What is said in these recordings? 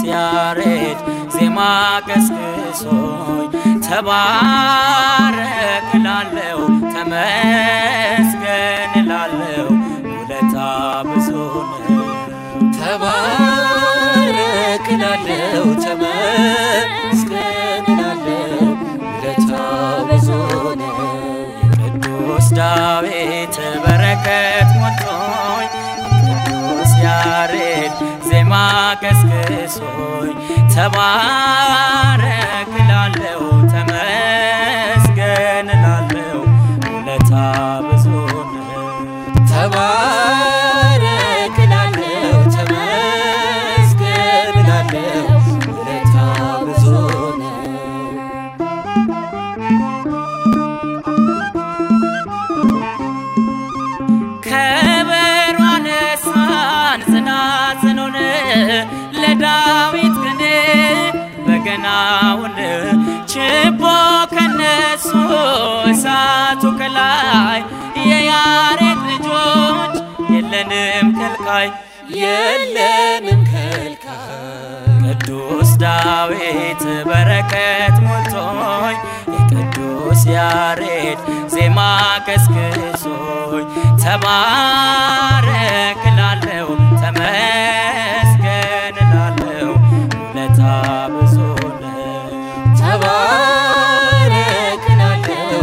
ያሬድ ዜማ ቀስቅሶኝ ተባረክ እላለሁ ተመስገን እላለሁ ውለታ ብዙ ነው። ተባረክ እላለሁ ተመስገን እላለሁ ውለታ ብዙ ነው። ቅዱስ ዳዊት በረከት ሞልቶኝ ቅዱስ ያሬድ ዜማ ቀስቅሶኝ ተባረክ እላለሁ ተመስገን እላለሁ ውለታ ብዙ ነው። ተባረክ እላለሁ ተመስገን እላለሁ ውለታ ብዙ ነው። ከበሮ አነሳን ጽናጽኑን ለዳዊት ቅኔ በገናውን ችቦ ከነሱ እሳቱ ከላይ የያሬድ ልጆች የለንም ከልካይ የለንም ከልካይ ቅዱስ ዳዊት በረከት ሞልቶኝ የቅዱስ ያሬድ ዜማ ቀስቅሶኝ ተባረክ እላለሁ ተመስገን እላለሁ ውለታ ብዙ ነው። ተባረክ እላለሁ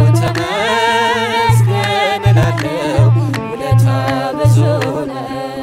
ተመስገን እላለሁ ውለታ ብዙ ነው።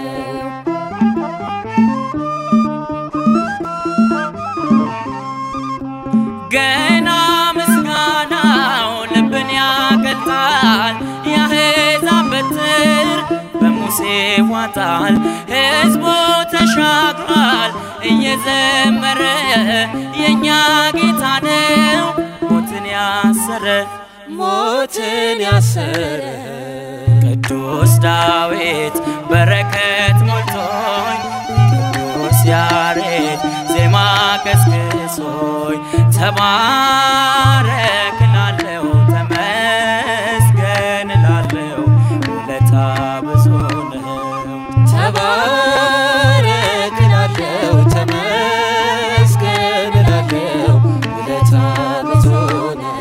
ገና ምስጋናው ልብን ያቀልጣል። የአሕዛብ በትር በሙሴ ዋጣል። ሕዝቡ ተሻግሯል እየዘመረ የእኛ ጌታ ነው ሞትን ያሰረ ሞትን ያሰረ ቅዱስ ዳዊት በረከት ሞልቶኝ ቅዱስ ያሬድ ዜማ ቀስቅሶኝ ተባረክ እላለሁ ተመስገን እላለሁ ውለታ ብዙ ነው። ተባረክ እላለሁ ተመስገን እላለሁ ውለታ ብዙ ነው።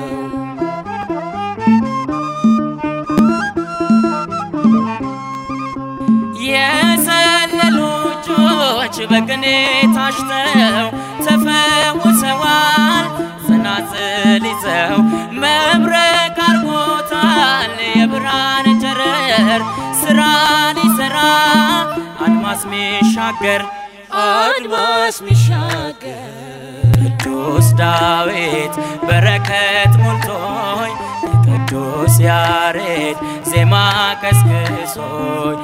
የሰለሉ እጆች በቅኔ ታሽተው ተፈውሰዋል። ጽናጽል ይዘው መብረቅ አርጎታል። የብርሃን ጨረር ስራ ሊሰራ አድማስ ሚሻገር አድማስ ሚሻገር ቅዱስ ዳዊት በረከት ሞልቶኝ ቅዱስ ያሬድ ዜማ ቀስቅሶኝ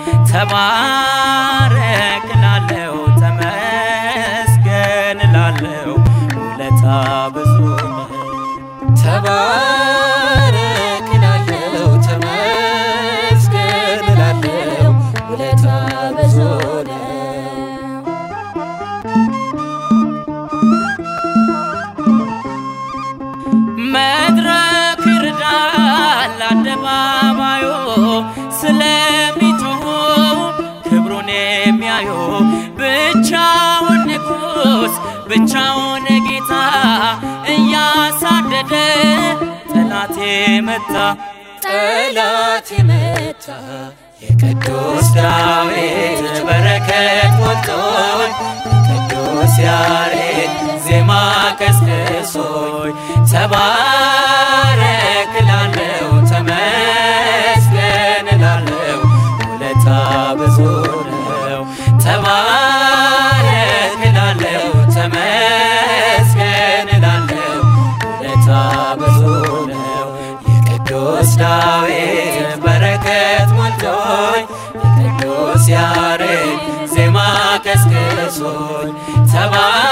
ተባረክ እላለሁ ተመስገን እላለሁ ውለታ ብዙ ነው። ተባረክ እላለሁ ተመስገን እላለሁ ውለታ ብዙ ነው። መድረክ ይርዳል አደባባዩ ስለሚጮሁ ክብሩን የሚያዩ ብቻውን ንጉሥ ብቻውን ጌታ እያሳደደ ጠላት መታ ጠላት የመታ የቅዱስ ዳዊት በረከት ሞልቶኝ ቅዱስ ያሬድ ዜማ ቀስቅሶኝ ተባረክ እላለሁ ተመስገን እላለሁ ውለታ ብዙ ነው። ተባረክ እላለሁ ተመስገን እላለሁ ውለታ ብዙ ነው። የቅዱስ ዳዊት በረከት ሞልቶኝ የቅዱስ ያሬድ ዜማ ቀስቅሶኝ ተባ